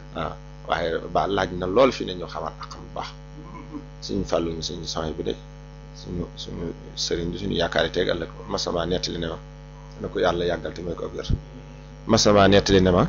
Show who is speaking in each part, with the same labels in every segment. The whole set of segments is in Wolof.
Speaker 1: waaw waaye ba laaj na lool fi ne ñu xamaat ak xam bu baax suñu fàllu ñu suñu soxna bi de suñu suñu sëriñ bi suñu yaakaar yi tegal la ko masama nettali ne ma na ko yàlla yàggal te may ko ak wér masama nettali ne ma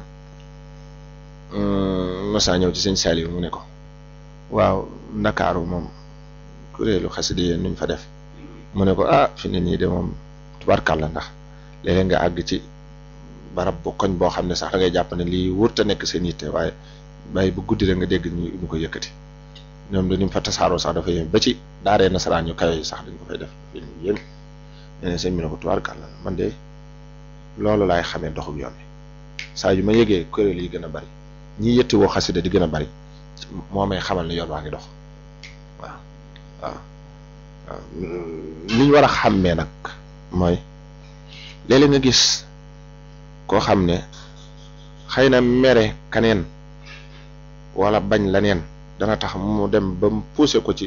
Speaker 1: masa ñëw ci sëñ Saliou mu ne ko waaw ndakaaru moom kuréelu xasida yéen nuñ fa def mu ne ko ah fi ne nii de moom tubarkàlla ndax léeg-léeg nga àgg ci barab bu koñ boo xam ne sax da ngay jàpp ne lii wër te nekk seen yitte waaye bàyyi bu guddi rek nga dégg ñu ñu ko yëkkati ñoom dañu fa tasaaroo sax dafa yéem ba ci daaree nasaraan ñu kawe yi sax dañ ko fay def fi ñu yéem nee na sëñ bi ne ko tubarkàlla man de loolu laay xamee doxub yoon bi saa yu ma yëgee kuréel yi gën a bari ñi yëtti woo xasida di gën a bari moo may xamal ne yoon waa ngi dox waaw waaw waaw li ñu war a xàmmee nag mooy léeg-léeg nga gis koo xam ne xëy na mere kaneen wala bañ laneen dana tax mu dem ba mu poussé ko ci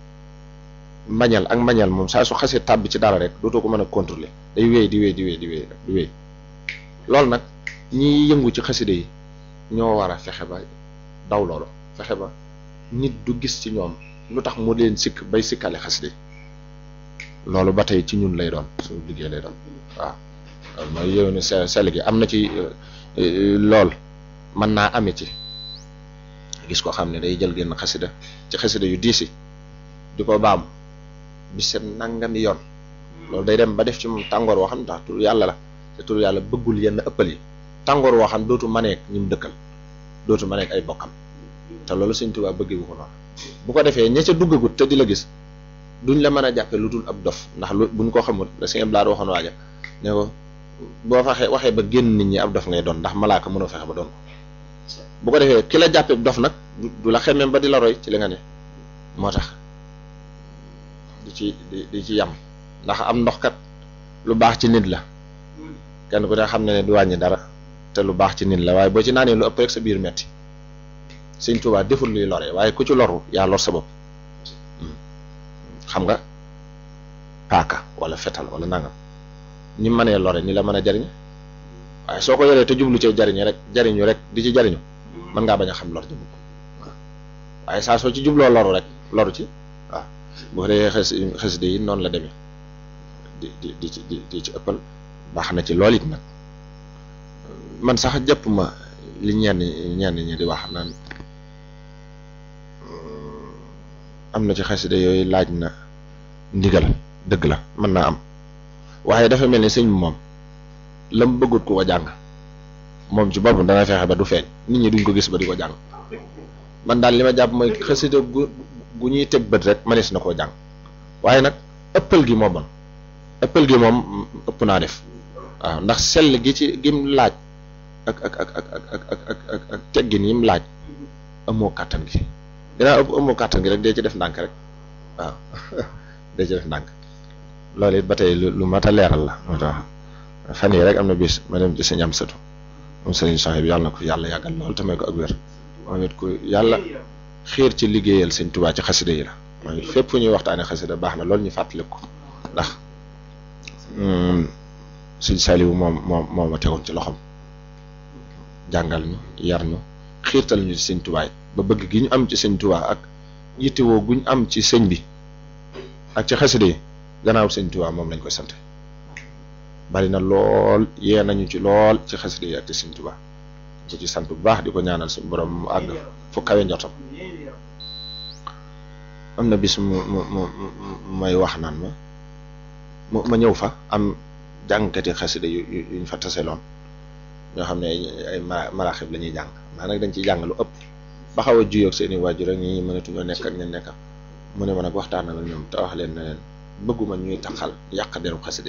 Speaker 1: mbañal ak mbañal moom saa su xasee tàbbi ci dara rek dootoo ko mën a contrôler day wéy di wéy di wéy di wéy di wéy loolu nag ñi yëngu ci xasida yi ñoo war a fexe ba daw loolu fexe ba nit du gis ci ñoom lu tax mu leen sikk bay sikkale xasida yi loolu ba tey ci ñun lay doon suñu liggéey lay doon waaw loolu mooy yow ne sell gi am na ci lool mën naa ame ci gis ko xam ne day jël genn xasida ci xasida yu diisi di ko baam bi seen nangami yoon loolu day dem ba def ci moom tàngoor woo xam ne ndax tur yàlla la te tur yàlla bëggul yenn ëppal yi tàngoor woo xam dootu maneek ñi mu dëkkal dootu maneek ay bokkam te loolu Sëñ Tuubaa bëggee ko noonu bu ko defee ña ca duggagut te di la gis duñ la mën a jàppe lu dul ab dof ndax lu buñ ko xamul da Sëñ Blaat waxoon waaja ne ko boo faxee waxee ba génn nit ñi ab dof ngay doon ndax malaaka mënoo fexe ba doon ko bu ko defee ki la jàppee dof nag du la xemmeem ba di la roy ci li nga ne moo tax di ci di di ci yam ndax am ndox kat lu baax ci nit la kenn ku ne xam ne ne du wàññi dara te lu baax ci nit la waaye boo ci naanee lu ëpp rek sa biir metti Sëñ Tuubaa deful luy lore waaye ku ci loru yaa lor sa bopp xam nga paaka wala fetal wala nangam ñi mënee lore ni la mën a jariñ waaye soo ko yoree te jublu ci jariñu rek jariñu rek di ci jariñu mën ngaa bañ a xam lor ji mukk waaw waaye saa soo ci jubloo loru rek loru ci waaw bu ko defee xes xasida yi noonu la demee di di di ci di ci ëppal baax na ci lool it nag man sax jàpp ma li ñenn ñenn ñi di wax naan am na ci xasida yooyu laaj na ndigal dëgg la mën naa am waaye dafa mel ni sëñ bi moom lam bëggut ku ko jàng moom ci boppam dana fexe ba du feeñ nit ñi duñ ko gis ba di ko jàng man daal li ma jàpp mooy xasida gu gu ñuy teg bët rek manees na koo jàng waaye nag ëppal gi moo bon ëppal gi moom ëpp naa def waaw ndax sell gi ci gim laaj ak ak ak ak ak ak ak ak teggin yim laaj amoo kàttan gi dinaa ëpp amoo kàttan gi rek dee ci def ndànk rek waaw dee ci def ndànk loolu it ba tey lu mat a leeral la moo tax fan yii rek am na bis ma dem ci sëñ am sëtu moom sëñ soxna bi yàlla na ko yàlla yàggal lool te may ko ak wér moom it ku yàlla xiir ci liggéeyal sëñ Tuubaa ci xasida yi la moom it fépp fu ñuy waxtaane xasida baax na loolu ñu fàttaliku ko ndax sëñ Saliou moom moom moo ma tegoon ci loxoom jàngal ñu yar ñu xiirtal ñu ci sëñ Tuubaa ba bëgg gi ñu am ci sëñ Tuubaa ak yittewoo guñ am ci sëñ bi ak ci xasida yi gannaaw sëñ Tuubaa moom lañ koy sant bari na lool yee nañu ci lool ci xasida yi ak ci sëñ Tuubaa ko ci sant bu baax di ko ñaanal suñu borom mu àgg fu kawe njortam am na bis mu mu mu may wax naan ma mu ma ñëw fa am jàngkati xasida yu yuñ fa taseloon ñoo xam ne ay maraaxib la ñuy jàng maa nag dañ ciy jàng lu ëpp ba xaw a juyoog seen i waajur rek ñi mënatuñoo nekk ak ña nekk mu ne ma nag waxtaan ak ñoom te wax leen ne leen bëgguma ñuy taxal yàq deru xasida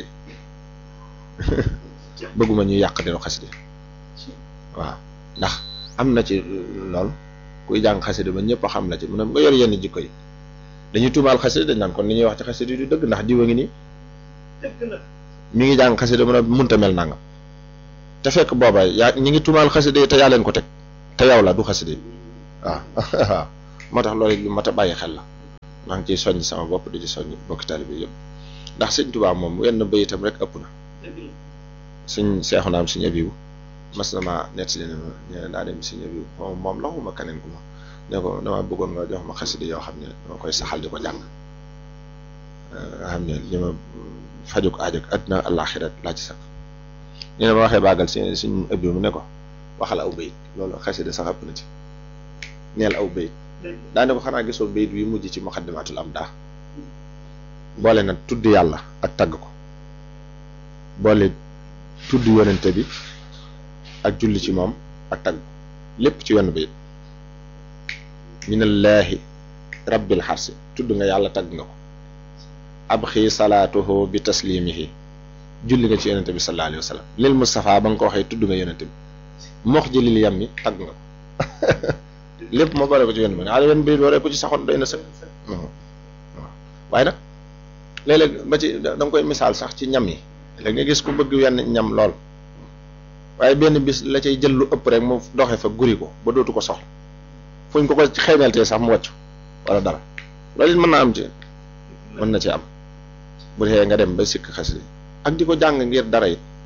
Speaker 1: bëgguma ñuy yàq deru xasida waaw ndax am na ci lool kuy jàng xasida ba ñëpp a xam la ci mu ne nga yor yenn jikko yi dañuy tuumaal xasida dañ naan kon li ñuy wax ci xasida yi du dëgg ndax diwa ngi nii mi ngi jàng xasida mu ne munta mel nangam te fekk booba yaa ñi ngi tuumaal xasida yi te yaa leen ko teg te yow la du xasida yi waaw waaw moo tax loolu lu mat a bàyyi xel la maa ngi ciy soññ sama bopp di ci soññ bokki taalibe bi yëpp ndax sëñ Tuubaa moom wenn bayitam rek ëpp na sëñ seexu naam sëñ abibu mas na maa nett li ne ma ñene daa dem si bi moom moom la xuma keneen ku ma ne ko dama bëggoon nga jox ma xasida yoo xam ne dama koy saxal di ko jàng nga xam ne li ma fajuk aajo àddina àllaaxira laa ci sax ñu ne ma waxee baagal si suñ ëbbi mu ne ko waxal aw bayit loolu xasida sax ëpp na ci neel aw bayit daane ko xanaa gisoo bayit wi mujj ci muqaddimatul am daa boole na tudd yàlla ak tagg ko boole tudd yonente bi ak julli ci moom ak tagg ko lépp ci wenn bayit minallaahi rabbil xarsi tudd nga yàlla tagg nga ko ab xii salaatuhu bi taslimihi julli nga ci yonente bi sallallahu alayhi wa sallam lil Mustafa ba nga ko waxee tudd nga yonente bi mox ji lil yam mi tagg nga ko lépp ma boole ko ci wenn bi nga wenn bayit waree ko ci saxoon doy na sëg waaw waaye nag léeg-léeg ba ci da nga koy misaal sax ci ñam yi léegi nga gis ku bëgg wenn ñam lool waaye benn bis la cay jël lu ëpp rek mu doxe fa guri ko ba dootu ko soxla fuñ ko ko xeeñaltee sax mu wàcc wala dara loolu it mën naa am ci mën na ci am bu dee nga dem ba sikk xasida ak di ko jàng ngir dara it